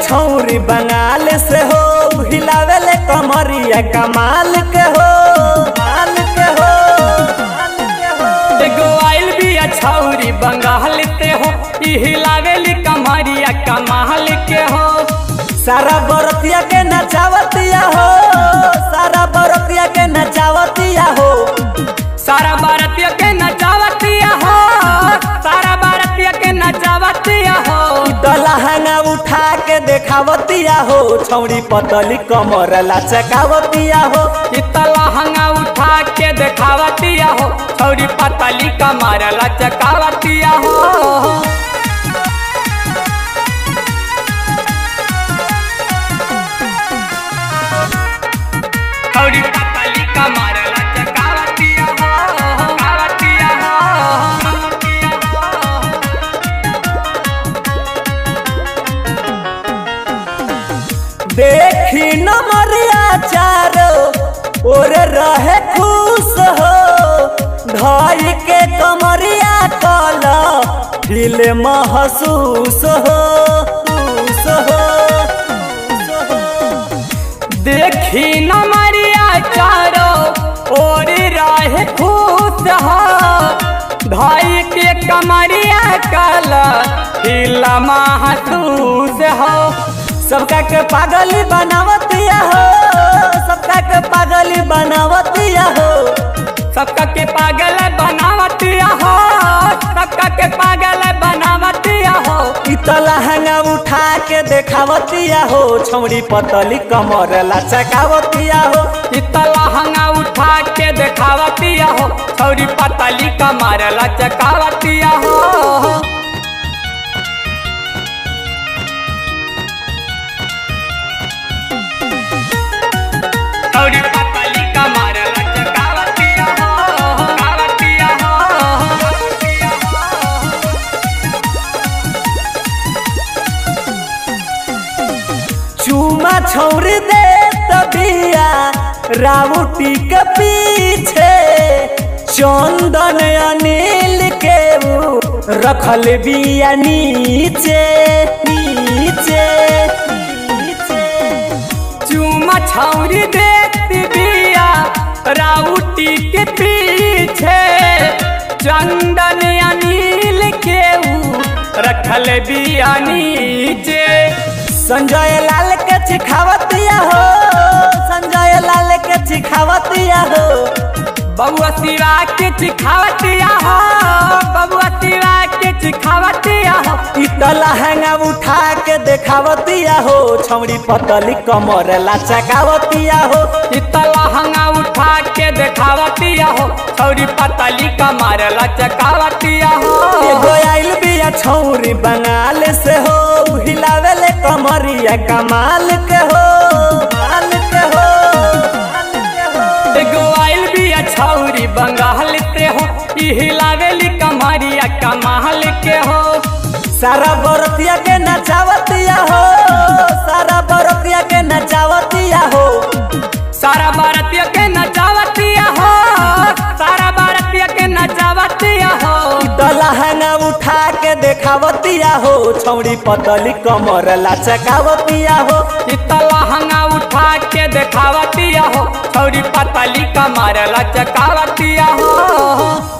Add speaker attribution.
Speaker 1: छौरी बंगाल से हो हिलावेले कमरिया कमाल के हो माल के हो माल के हो
Speaker 2: एगो आइल बिया छौरी बंगाल ते हो ई हिलावेली कमरिया कमाल के हो
Speaker 1: सारा बरतिया के नचावतिया हो सारा बरतिया के नचावतिया हो
Speaker 2: सारा भारतीय के नचावतिया हो सारा भारतीय के नचावतिया हो
Speaker 1: दलहंगा उठा के देखावतिया हो छौरी पतली कमर लचकावतिया हो
Speaker 2: इतला हंगा उठा के देखावतिया हो छौरी पतली कमर लचकावतिया हो छौरी पतली कमर लचकावतिया हो कावतिया हो
Speaker 1: देखी नमरिया चारो और रहे खुश हो ढाई के कमरिया कल दिल महसूस हो खुश हो खुश हो।
Speaker 2: देखी न मरिया चारो और रहे खुश हो भाई के कमरिया कल हिला महसूस हो
Speaker 1: सबका के पागली बनावतिया हो सबका के पागली बनावतिया हो
Speaker 2: सबका के पागल बनावतिया हो सबका के पागल बनावतिया हो
Speaker 1: लहंगा उठा के देखावतिया हो छौड़ी पतली कमर लचकावतिया हो
Speaker 2: इतला हंगा उठा के देखावतिया हो छौरी पतली कमर लचकावतिया हो छौरी पतली कमर लचकावतिया हो कावतिया हो
Speaker 1: चूमा छौरी दे तबिया राउटी के पीछे चंदन अनिल के ऊ रखल बिया नीचे नीचे नीचे
Speaker 2: चूमा छौरी देती बिया राउटी के पीछे चंदन अनिल के ऊ रखल बिया नीचे
Speaker 1: संजय लाल के चिखावतिया हो संजय लाल के चिखावतिया हो
Speaker 2: बबुआ शिवा के चिखावतिया हो बबुआ शिवा के चिखावतिया हो
Speaker 1: लहंगा उठा के देखावतिया हो छौड़ी पतली कमर लचकावतिया हो
Speaker 2: इतला हंगा उठा के देखावतिया हो छौरी पतली कमर लचकावतिया हो
Speaker 1: एगो आइल बिया छौरी बंगाल से हो हिलावेले कमरिया कमाल के हो माल के हो माल के हो
Speaker 2: एगो आइल बिया छौरी बंगाल ते हो ई हिलावेली कमरिया कमाल के हो
Speaker 1: सारा बरतिया के नचावतिया हो सारा बरतिया के नचावतिया हो
Speaker 2: सारा भारतीय के नचावतिया हो सारा भारतीय के नचावतिया हो
Speaker 1: लहंगा उठा के देखावतिया हो छौड़ी पतली कमर लचकावतिया हो
Speaker 2: इतला हंगा उठा के देखावतिया हो छौरी पतली कमर लचकावतिया हो